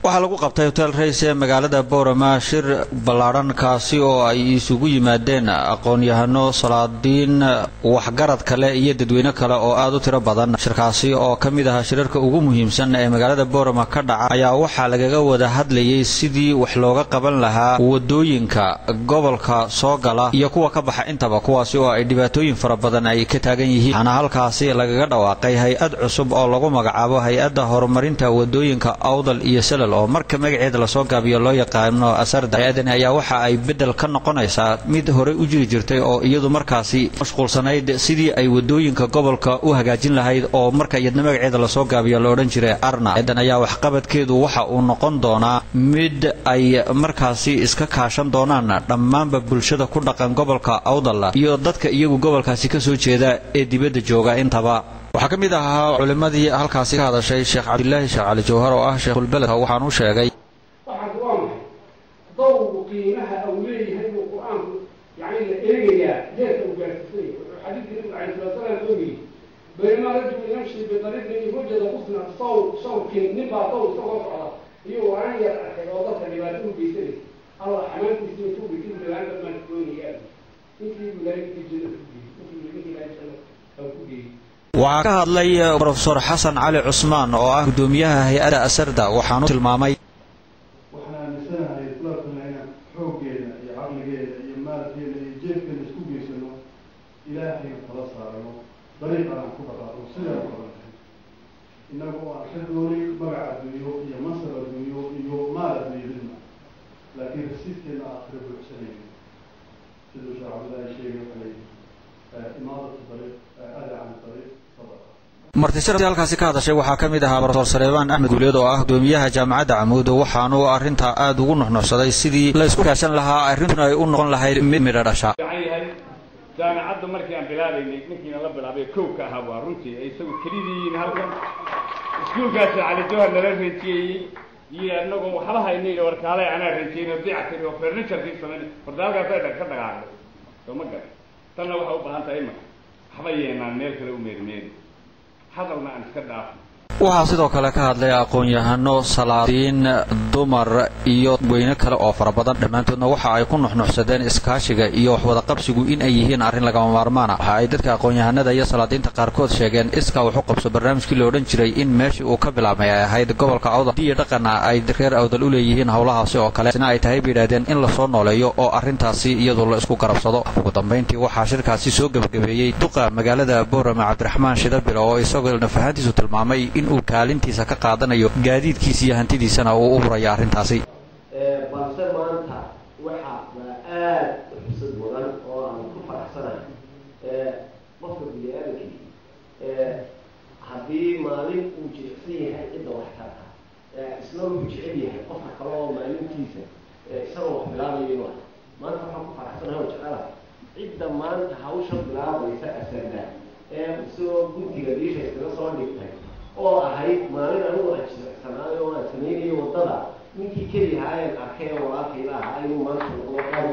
waxaa lagu qabtay hotel rays ee magaalada boorama shir ballaadhan kaasi oo ay isugu yimaadeen aqoon-yahano salaadiin waxgarad kale iyo dadweyne kale oo aad u tiro badan shirkaasi oo ka mid ahaa shirarka ugu muhiimsan ee magaalada boorama ka dhaca ayaa waxaa lagaga wada hadlayay sidii wax looga qaban lahaa wadooyinka gobolka soo gala iyo kuwa ka baxa intaba kuwaasi oo ay dhibaatooyin fara badan ay ka taagan yihiin waxaana halkaasi lagaga dhawaaqay hay-ad cusub oo lagu magacaabo hay-adda horumarinta wadooyinka awdal iyo salal oo marka magaceeda lasoo gaabiyo loo yaqaano asarda hay-adani ayaa waxa ay bedel ka noqonaysaa mid horey u jiri jirtay oo iyadu markaasi mashquulsanayd sidii ay wadooyinka gobolka u hagaajin lahayd oo marka iyadna magaceeda lasoo gaabiyo la odhan jiray arna hay-adan ayaa waxqabadkeedu waxa uu noqon doonaa mid ay markaasi iska kaashan doonaan dhammaanba bulshada ku dhaqan gobolka awdal iyo dadka iyagu gobolkaasi ka soo jeeda ee dibadda jooga intaba waxaa ka mid ahaa culimmadii halkaasi ka hadashay sheekh cabdilaahi sheekh cali jawhar oo ah sheekhulbeledka waxaan u sheegay waxaas waa maxay dawgu qiimaha uu leeyahay uu qur-aanku yani la eegayaa heerka uu gaarsiisay wuxuu xadiidkii nabiga alay sala salaam oo yidhi baynamaa rajulu yamshi bidariiqin wajada qusna saw sawkin nin baa daw isagoo socda iyo waan yar arkay oo dadka dhibaato u geysanay allah xamaantiisa intuu geysan dhibaato maan doonayaan ninkii ilaahay jannada ku geeyey ninkii ninkii ilaahay jannada ku geeyey waxaa ka hadlay rofesor xasan cali cusmaan oo ah guddoomiyaha hay-adda asarda waxaanu tilmaamay waxaan aaminsanahay islaamkuna inaan xooggeeda iyo caqligeeda iyo maalkeeda iyo jeefkeeda isku geysano ilaahayna kala saarano dariiqan aan ku dhaqaaqno sidaan u qabanay innaga oo aan ka doonin magac adduunyo iyo mansab adduunyo iyo maal adduunyo midna laakiin rasiidkeena aakhira buuxsanayno siduu sheekh cabdillaahi sheegay waxay imaadatu dariiq ada can dariiq sadaqa martisharaftii halkaasi ka hadashay waxaa ka mid ahaa rofesor saleebaan axmed guuleed oo ah gudoomiyaha jaamacadda camuud waxaanu arrintaa aada ugu nuxnuxsaday sidii la isku kaashan lahaa arrintuna ay u noqon lahayd mid midha dhasha fiican yahay jaamicadda markii aan bilaabaynay ninkiina la bilaabay kow ka ahaa waa runtii ay isagu kelidii yihiin halkan iskuulkaasi cali jawhar nala reejiyeeyey iyo anagoo waxba haynay warkaale anaa reejiyeyno dicatiri oo furniturkii samayn horta halkaas ay ka dhaqaaqday soo ma garan tanna waxay u baahan tahay imaka waxba yeenaan meel kale u meermeeri hadalna aan iska dhaafno waxaa sidoo kale ka hadlay aqoon-yahano salaadiin dumar iyo weyne kale oo fara badan dhammaantoodna waxa ay ku nuxnuxsadeen iskaashiga iyo waxwadaqabsigu in ay yihiin arrin lagama maarmaana waxa ay dadka aqoon-yahanada iyo salaadiinta qaarkood sheegeen iskaa wax u qabso barnaamijkii la odhan jiray in meeshii uu ka bilaabmay ay ahayd gobolka awdal iyo dhaqana ay reer awdal u leeyihiin howlahaasi oo kale sina ay tahay bay yidhahdeen in lasoo nooleeyo oo arrintaasi iyadu la isku garabsado ugu dambayntii waxaa shirkaasi soo gebagabeeyey duqa magaalada boorama cabdiraxmaan shidabilo oo isagoo nafahaantiisu tilmaamay in uu kaalintiisa ka qaadanayo gaadiidkiisa iyo hantidiisana uu u huraya arrintaasi balse maanta waxa waa aad u xusad mudan oo aan ku faraxsanahay qofka bini-aadamkii haddii maalin uu jilicsan yahay cidda wax tarta isna wuxuu jecel yahay qofka kale oo maalintiisa isagoo wax bilaabayo inuu arko maanta waxaan ku faraxsanahay oo jecelahay cidda maanta hawsha bilaabaysa asarda ee isagoo guntiga diisha iskaga soo dhigtay oo ahayd maalin anigu aan jilicsanaayo oo aan samaynayo waddada ninkii keliyahaa een arkay ee walaalkayla ahaa inuu maanta noqdo aad